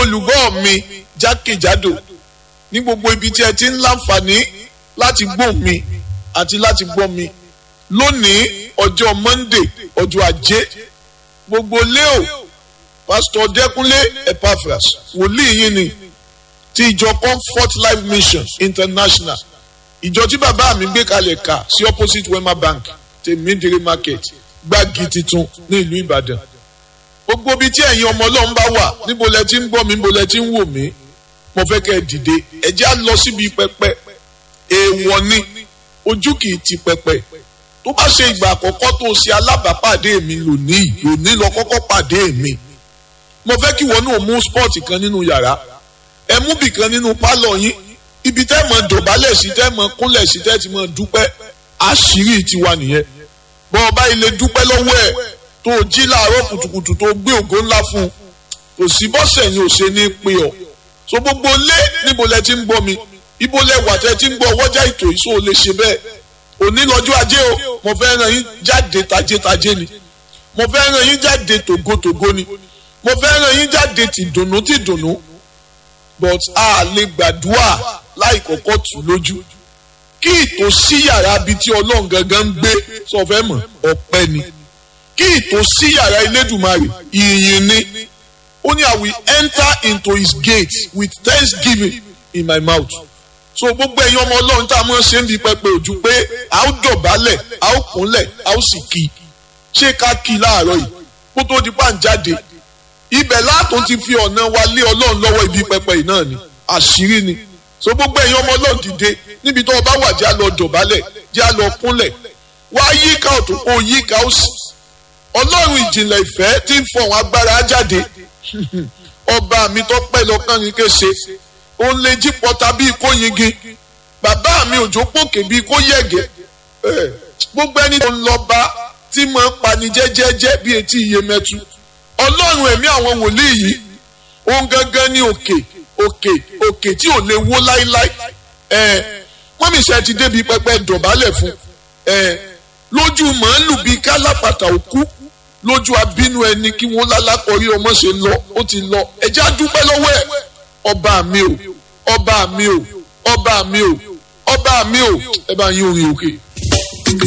olùgbọ́ mi jákèjádò ní gbogbo ibi tí ẹ ti ń láǹfààní láti gbọ́ mi àti láti gbọ́ mi lónìí ọjọ́ Monday ọjọ́ ajé gbogbo leo pásítọ̀ Dẹ́kúnlé Epaphras wòlíì yín ni ti ìjọ Comfort Life Mission International ìjọ tí bàbá mi gbé kalẹ̀ kà sí opposite Wema Bank tèmídìrí market gbági titun ní ìlú Ìbàdàn gbogbo ibi tí ẹ̀yin ọmọ Ọlọ́run bá wà níbo lẹ ti ń gbọ́ mi níbo lẹ ti ń wò mí mo fẹ́ kẹ́ ẹ dìde ẹ jẹ́ á lọ síbi pẹpẹ èèwọ̀ ni ojú kì í ti pẹpẹ tó bá ṣe ìgbà àkọ́kọ́ tó ṣe alábàápàdé mi lónìí lónìí lọ kọ́kọ́ pàdé mi mo fẹ́ kí wọn náà mú spọ́ọ̀tì kan nínú yàrá ẹ mú bì kan nínú pálọ̀ yín ibi tẹ́ mọ̀ dọ̀bálẹ̀ sí tẹ́ mọ̀ kúnlẹ̀ sí tẹ́ ti mọ̀ dúpẹ́ àṣírí tiwa nìyẹn bọ́n ọba ilé dúpẹ́ lọ́wọ́ ẹ̀ tó jí láàárọ̀ kùtùkùtù tó gbé ògo ńlá fún un kò sí bọ́sẹ̀ yín ò ṣe ní pé ọ so gbogbo lé níbo lẹ ti ń gbọ́ mi ibo lẹ wà tẹ́ ti ń gbọ́ wọ́jà ètò ìṣó lè ṣe bẹ́ẹ̀ òní lọ́jọ́ ajé o mo fẹ́ ràn yín jáde tajétajé ni mo fẹ́ ràn yín jáde tògótògó ni mo fẹ́ ràn yín jáde tìdùnnú tìdùnnú but a lè gbàdúrà láì kọ́kọ́ tù lójú kí ìtò sí yàrá bíi tí ọlọ́run gangan ń gbé sọ fẹ́ mọ̀ ọpẹ́ ni kí ìtò sí yàrá Elédùmarè ìyìn ni ó ní I will enter into his gate with thanksgiving in my mouth so gbogbo ẹ̀yin ọmọ ọlọ́run tá a mọ̀ ṣe ń bi pẹpẹ ojú pé a ó dọ̀bálẹ̀ a ó kúnlẹ̀ a ó sì kí ṣé ká kí láàárọ̀ yìí kó tó di pàǹjáde ibẹ̀ látún ti fi ọ̀nà wa lé ọlọ́run lọ́wọ́ ibi pẹpẹ yìí náà ni àṣírí ni so gbogbo ẹ̀yin ọmọ ọlọ́run dìde níbi tó o bá wà jẹ́ a lọ dọ̀bálẹ̀ jẹ́ a lọ kúnlẹ̀ wá yíká ọ̀tún kó yíká òsì ọlọ́run ìjìnlẹ̀ ìfẹ́ tí ń fọ̀hún agbára jáde ọba mi tó pẹ́ lọ́kàn ní kése ó lè jí pọ́ta bíi kó yingi bàbá mi òjò pòkè bíi kó yẹ̀gẹ̀ gbogbo ẹni tó ń lọ bá tí mo ń pani jẹ́jẹ́jẹ́ bíi etí iye mẹ́tu ọlọ́run ẹ̀mí àwọn wòlíì yìí òun gangan ní òkè òkè òkè tí ò lè wó láíláí wọ́n mi ṣe ti débi pẹpẹ dọ̀bálẹ̀ fún lójú màálù bíi kálápàtà òkú lójú abínú ẹni kí wọ́n lálákọ̀ọ́rí ọmọ ṣe lọ ó ti lọ ẹ̀jẹ̀ á dúpẹ́ lọ́wọ́ ẹ̀ ọba mi o ọba mi o ọba mi o ọba mi o ẹ bá yín orin òkè.